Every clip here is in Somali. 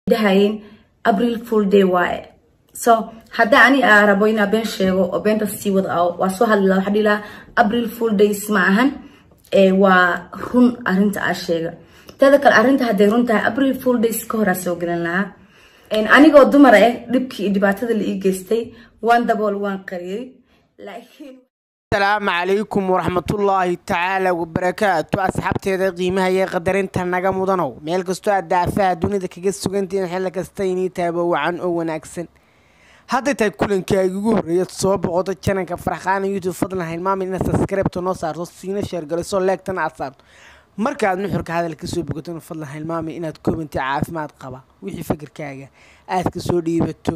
dhahayeen april full day waaye so hadda ani aa rabo inaa been sheego oo beenta sii wada ao waa soo hadli laha waxaa dhihi lahaa april full days ma ahan waa run arinta aa sheega teeda kale arrinta hadday run tahay april full days ka horaa soo gelin lahaa anigoo dumar ah dhibkii iyo dhibaatada la ii geystay waan dabool waan qariyay laakiin asalaamu calaykum waraxmatullaahi tacaala wabarakaatu asxaabteeda qiimaha iyo qadarinta naga mudanow meel kastoo aad daafaha dunida kaga sugantihiin xilli kasta inii taaba wacan oo wanaagsan hadday tahay kulankaagi ugu horreeya soo boqoto jananka farxaana youtube fadlan hilmaamin inaad subscribeta noo saarto siina sheergaliso leegtana aad saarto markaad nuxurka hadal kasoo bogatona fadlan hilmaamin inaad commenti caafimaad qaba wixii fikirkaaga aad kasoo dhiibato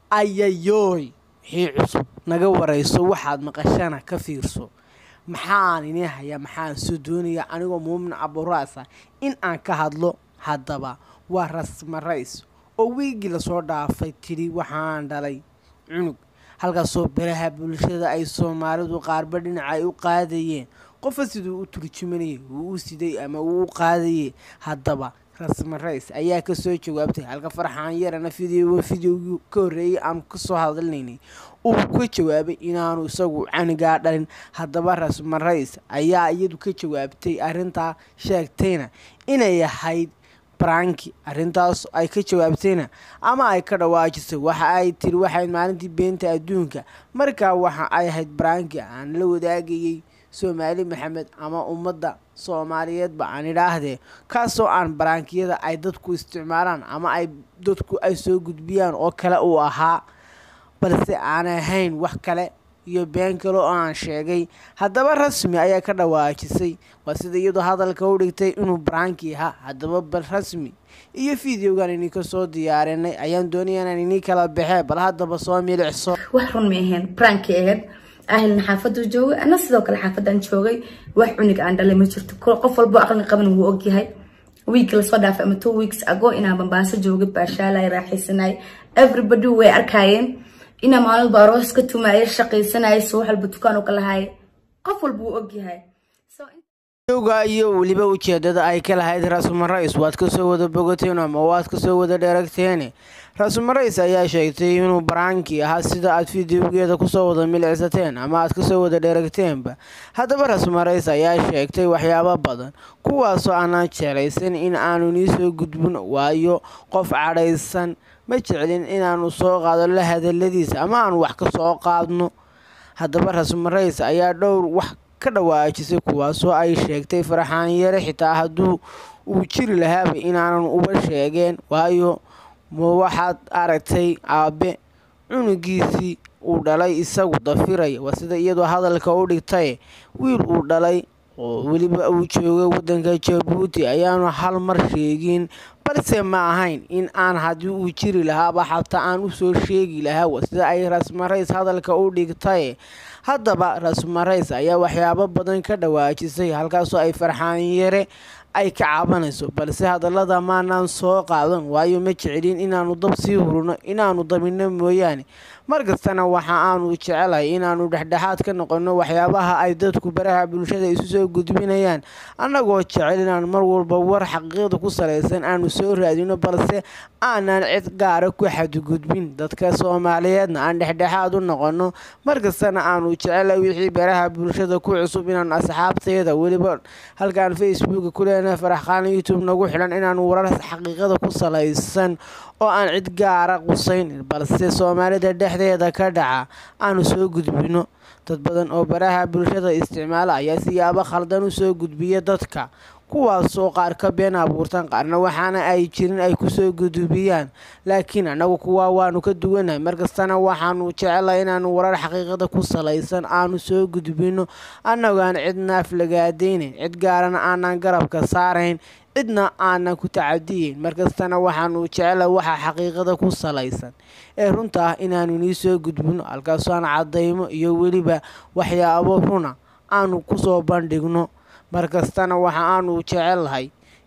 ayayooy wixii cusub naga warayso waxaad maqashana ka fiirso maxaan inii hayaa maxaan soo doonaya anigoo muumin caburaasa in aan ka hadlo haddaba waa rasma ra-is oo wiigii lasoo dhaafay tidhi waxaan dhalay cunug halkaasoo baraha bulshada ay soomaalidu qaarba dhinaca ay u qaadayeen qofa siduu u turjumanayay uu u siday ama uu u qaadayay haddaba rasma ra-is ayaa kasoo jawaabtay halka farxaan yarana video videogii ka horreeyay aan kasoo hadalnaynay uu ka jawaabay inaanu isagu canigaa dhalin haddaba rasma ra-is ayaa iyadu ka jawaabtay arrintaa sheegtayna inay ahayd branki arrintaas ay ka jawaabtayna ama ay ka dhawaajisay waxa ay tiri waxayd maalintii beenta adduunka markaa waxa ay ahayd branki aan la wadaagayay soomaali maxamed ama ummadda soomaaliyeedba aan idhaahdee kaasoo aan baraankiyada ay dadku isticmaalaan ama ay dadku ay soo gudbiyaan oo kale uu ahaa balse aan ahayn wax kale iyo been kale oo aan sheegay haddaba rasmi ayaa ka dhawaajisay waa sida iyadoo hadalka u dhigtay inuu baraanki ahaa haddaba bal rasmi iyo videogan inii kasoo diyaarinay ayaan doonaya inaan inii kala baxee bal haddaba soo milicso wax run ma ahayn branki ahayd ahlina xaafaduu joogay ana sidoo kale xaafadaan joogay wax cunug aan dhalay ma jirto qof walbo aqli qaban wuu ogyahay wiigka lasoo dhaafay ama two weeks ago inaan bambaaso joogay baashaalay raaxaysanay everybody way arkaayeen inaa maalmalba aroos ka tumaaya shaqaysanaya soo walba dukaan u kalahaaya qof walba wuu ogyahay ga iyo weliba ujeedada ay ka lahayd rasma ra-is waad kasoo wada bogateen ama waad kasoo wada dheeragteene rasma ra-is ayaa sheegtay inuu baraanki ahaa sida aad fideogeeda kusoo wada milicsateen ama aad kasoo wada dheeragteenba haddaba rasma ra-is ayaa sheegtay waxyaabo badan kuwaasoo aanaan jeclaysan in aanu nii soo gudbin waayo qof cadhaysan ma jeclin inaanu soo qaado la hadaladiisa ama aanu wax ka soo qaadno haddaba rasma ra-is ayaa dhowr wax ka dhawaajisay kuwaasoo ay sheegtay farxaan yare xitaa hadduu uu jiri lahaaba inaanan uba sheegeen waayo ma waxaad aragtay aabe cunugiisii uu dhalay isagu dafiraya waa sida iyadoo hadalka u dhigtay wiil uu dhalay oo weliba uu joogay waddanka jabuuti ayaanu hal mar sheegin balse ma ahayn in aan haddii uu jiri lahaaba xataa aan usoo sheegi lahaa waa sida ay rasma ra-is hadalka u dhigtay haddaba rasma ra-is ayaa waxyaabo badan ka dhawaajisay halkaasoo ay farxaan yare ay ka cabanayso balse hadallada maanaan soo qaadan waayo ma jecelin inaanu dab sii hurino inaanu dabino mooyaane markastana waxa aanu jecelahay inaanu dhexdhexaad ka noqono waxyaabaha ay dadku baraha bulshada isu soo gudbinayaan annagoo jecel inaan mar walba war xaqiiqda ku salaysan aanu soo raadino balse aanan cid gaara ku xadgudbin dadka soomaaliyeedna aan dhexdhexaad u noqono markastana aanu jecelahay wixii baraha bulshada ku cusub inaanu asxaabteeda weliba halkaan facebooka ku leenahay faraxqaana youtube nagu xidhan inaanu warar xaqiiqada ku salaysan oo aan cid gaara qusayn balse soomaalida dhexdeeda ka dhaca aanu soo gudbino dad badan oo baraha bulshada isticmaala ayaa siyaabo khaldan u soo gudbiya dadka kuwaasoo qaar ka been abuurtan qaarna waxaana ay jirin ay kusoo gudubiyaan laakiin annagu kuwaa waanu ka duwanahay markastana waxaanu jecelahay inaanu warar xaqiiqada ku salaysan aanu soo gudbino annagoaan cidna aflagaadaynayn cid gaarana aanan garabka saarayn cidna aanan ku tacadiyeyn markastana waxaanu jecelahay waxa xaqiiqada ku salaysan ee runta ah inaanu nii soo gudbino halkaasoo aan caddaymo iyo weliba waxyaabo runa aanu kusoo bandhigno markastana waxa aanu jecelahay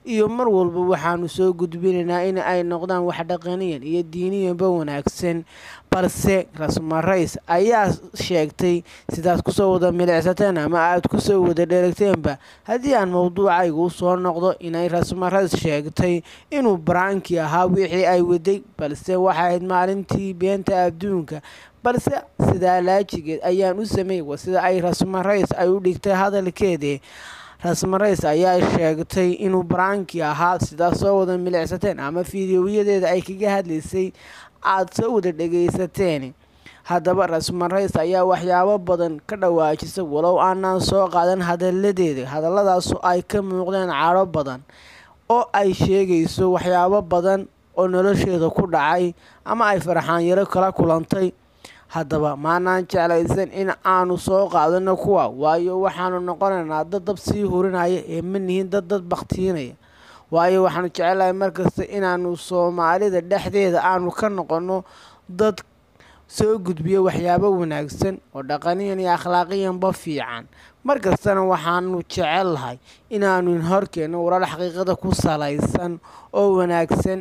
iyo mar walba waxaanu soo gudbinaynaa in ay noqdaan wax dhaqaniyan iyo diiniyanba wanaagsan balse rasma rays ayaa sheegtay sidaad kusoo wada milicsateen ama aad kusoo wada dheregteenba haddii aan mowduucayga u soo noqdo inay rasma rays sheegtay inuu baraanki ahaa wixii ay waday balse waxay ahayd maalintii beenta adduunka balse sidaa laajigeed ayaan u sameeyey waa sida ay rasma rays ay u dhigtay hadalkeedii rasma rays ayaa sheegtay inuu baraanki ahaa sidaad soo wada milicsateen ama fiidiyoyadeeda ay kaga hadlaysay aada soo wada dhegaysateen haddaba rasma rays ayaa waxyaabo badan ka dhawaajisa walow aanaan soo qaadan hadaladeeda hadalladaasu ay ka muuqdeen cadho badan oo ay sheegayso waxyaabo badan oo nolosheeda ku dhacay ama ay farxaanyaro kala kulantay haddaba maanaan jeclaysan in aanu soo qaadano kuwa waayo waxaanu noqonaynaa dad dab sii hurinaya ee ma nihiin dad dad baktiinaya waayo waxaanu jecelahay markasta inaanu soomaalida dhexdeeda aanu ka noqono dad soo gudbiya waxyaabo wanaagsan oo dhaqaniyan iyo akhlaaqiyanba fiican markastana waxaanu jecellahay inaanu horkeenno warar xaqiiqada ku salaysan oo wanaagsan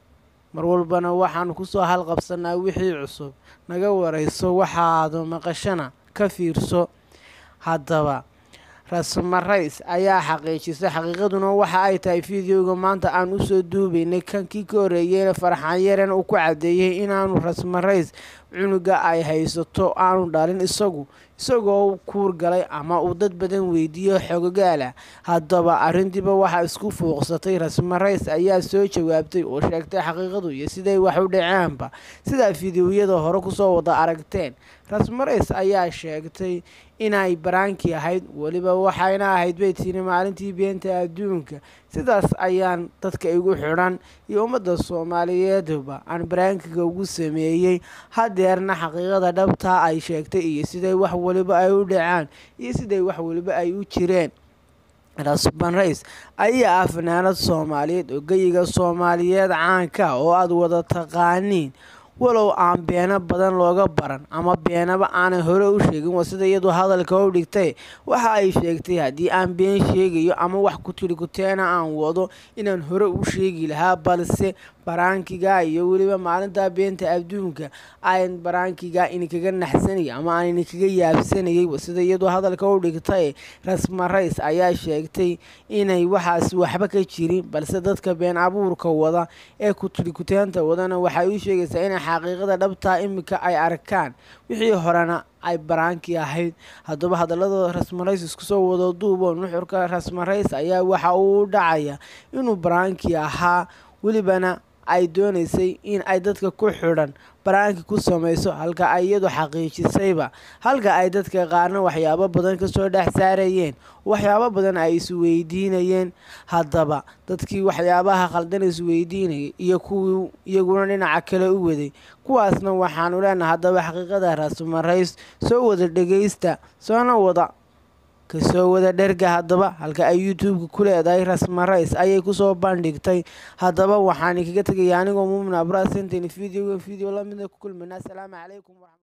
mar walbana waxaanu kusoo halqabsanaa wixii cusub naga warayso waxaadu maqashana ka fiirso haddaba rasma rays ayaa xaqiijisay xaqiiqaduna waxa ay tahay fideoga maanta aan usoo duubaynay kankii ka horeeyeyna farxaan yaren uu ku cadeeyey inaanu rasma rays cunuga ay haysato aanu dhalin isagu isagoo kuur galay ama uu dad badan weydiiyo xogogaala haddaba arrintiiba waxaa isku fuuqsatay rasma rays ayaa soo jawaabtay oo sheegtay xaqiiqadu iyo siday wax u dhaceenba sidaa fideoyada hore kusoo wada aragteen rasma rays ayaa sheegtay inay baraankii ahayd weliba waxayna ahayd bay tiri maalintii beenta adduunka sidaas ayaan dadka igu xidhan iyo ummadda soomaaliyeedba aan baraankiga ugu sameeyey hadeerna xaqiiqada dhabtaa ay sheegtay iyo siday wax waliba ay u dhacaan iyo siday wax waliba ay u jireen rasban rays ayaa ah fanaanad soomaaliyeed oo geyiga soomaaliyeed caanka oo aada wada taqaaniin walow aan beeno badan looga baran ama beenaba aanay hore u sheegin waa sida iyadu hadalka u dhigtay waxa ay sheegtay haddii aan been sheegayo ama wax ku tiri kuteena aan wado inaan hore u sheegi lahaa balse baraankiga iyo weliba maalintaa beenta adduunka aan baraankiga inikaga naxsanayay ama aan inikaga yaabsanayay sida iyadu hadalka u dhigtay rasma rays ayaa sheegtay inay waxaas waxba ka jirin balse dadka been abuurka wada ee kutiri kuteenta wadana waxay u sheegaysaa inay xaqiiqada dhabtaa iminka ay arkaan wixii horena ay baraankii ahayd haddaba hadalladooda rasmarays isku soo wado duubo nuxurka rasmarays ayaa waxa uu dhacaya inuu baraankii ahaa welibana ay doonaysay in ay dadka ku xidhan baraanki ku samayso halka ay iyadu xaqiijisayba halka ay dadka qaarna waxyaabo badan kasoo dhex saarayeen waxyaabo badan ay isweydiinayeen haddaba dadkii waxyaabaha khaldan isweydiinayay iyo kuwii iyaguna dhinaca kale u waday kuwaasna waxaanu leenahay haddaba xaqiiqada rasmarays soo wada dhegaysta soona wada kasoo wada dherga haddaba halka ay youtube-ka ku leedahay rasma rays ayay kusoo bandhigtay haddaba waxaan kaga tegaya anigoo muumin abrasentan videoga video lamida ku kulmayna asalaamu calaykum